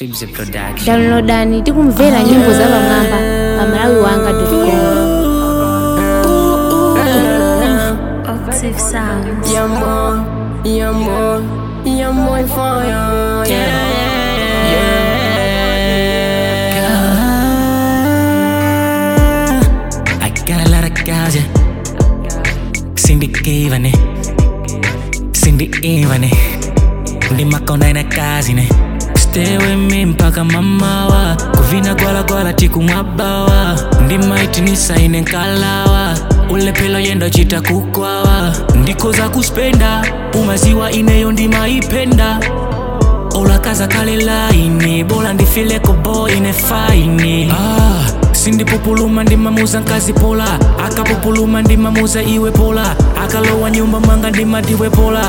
Swibs Production. downloadani tikumvera nyimbo za pamwamba pa malawi wanga Octave Sounds. Yeah, more, yeah, more, yeah, more fire, yeah, I got a lot of guys, yeah. Cindy Ivane, Cindy Ivane, ndimakona ina kazi ne Stay with me mpaka mamawa kuvina gwala gwala tikumwabawa ndimaitinisa ine nkalawa ulepelo yendo chita kukwawa ndikoza kuspenda umaziwa ineyo ndimaipenda olakaza kale laini bola ndifileko bo ine faini ah, sindipupuluma ndimamuza nkazi pola akapupuluma ndimamuza iwe pola akalowa nyumba mwanga ndimadiwe pola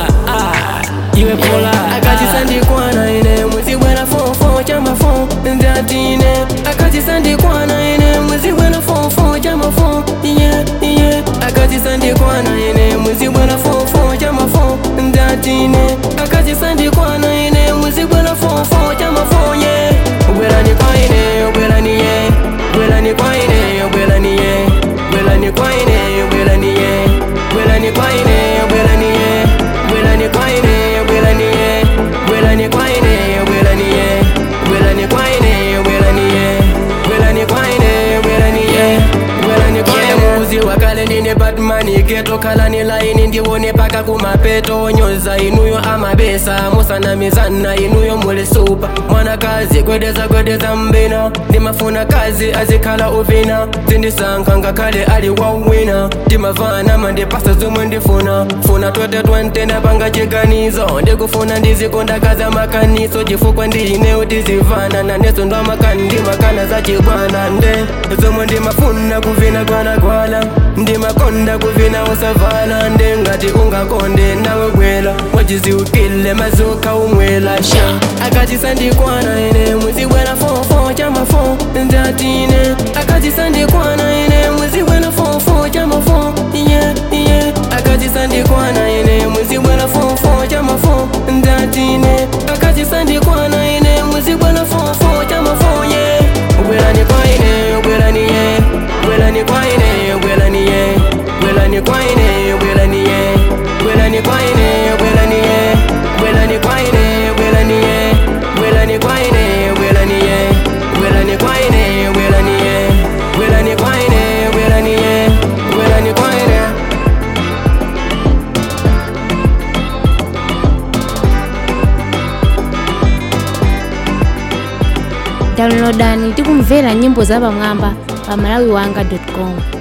ah, iwe pola akachisandikwana ine mwezi bwera fofo chamafo ndatine akachisandikwana ine mwezi bwera fofo chamafo iye iye akachisandikwana ine mwezi bwera fofo chamafo ndatine akachisandikwana ine mwezi bwera fofo chamafo ye bwerani kwaine bwerani ye bwerani kwaine bwerani ye bwerani kwaine bwerani ye bwerani kwaine bwerani ye bwerani kwaine bwerani ye bwerani kwaine bwerani ye bwerani kwaine bwerani ye bwerani kwaine bwerani ye bwerani kwaine muzi wakale ndine batmani ketokhala ni laini ndiwone paka kumapeto nyoza inuyo amabesa musanamizana inuyo muli supa mwanakazi gwedeza gwedeza mbina ndimafuna kazi azikhala uvina zindisankha ngakhale ali wawina ndimavana mandipasa zomwe ndifuna funa twete twentenda panga chiganizo ndikufuna ndizikondakaza makaniso chifukwa ndiinewo tizivana naneso ndomakani ndimakana zachigwana nde zomwe ndimafuna kuvina gwalagwala ndimakonda kuvina usavala ndengati ungakonde nawe gwela wachiziukile mazuka umwela sha akachisandikwana ine mwezi bwera fofo chamafo ndatine akachisandikwana ine mwezi bwera fofo chamafo iye iye akachisandikwana ine mwezi bwera fofo chamafo ndatine akachisandikwana ine mwezi bwera fofo chamafo ye bwerani kwaine bwerani ye bwerani kwaine bwerani ye bwerani kwaine bwerani ye bwerani kwaine bwerani ye bwerani kwaine bwerani ye bwerani kwaine bwerani ye bwerani kwaine bwerani ye bwerani kwaine bwerani ye bwerani kwaine downloadani tikumvera nyimbo za pamwamba pa malawi wanga com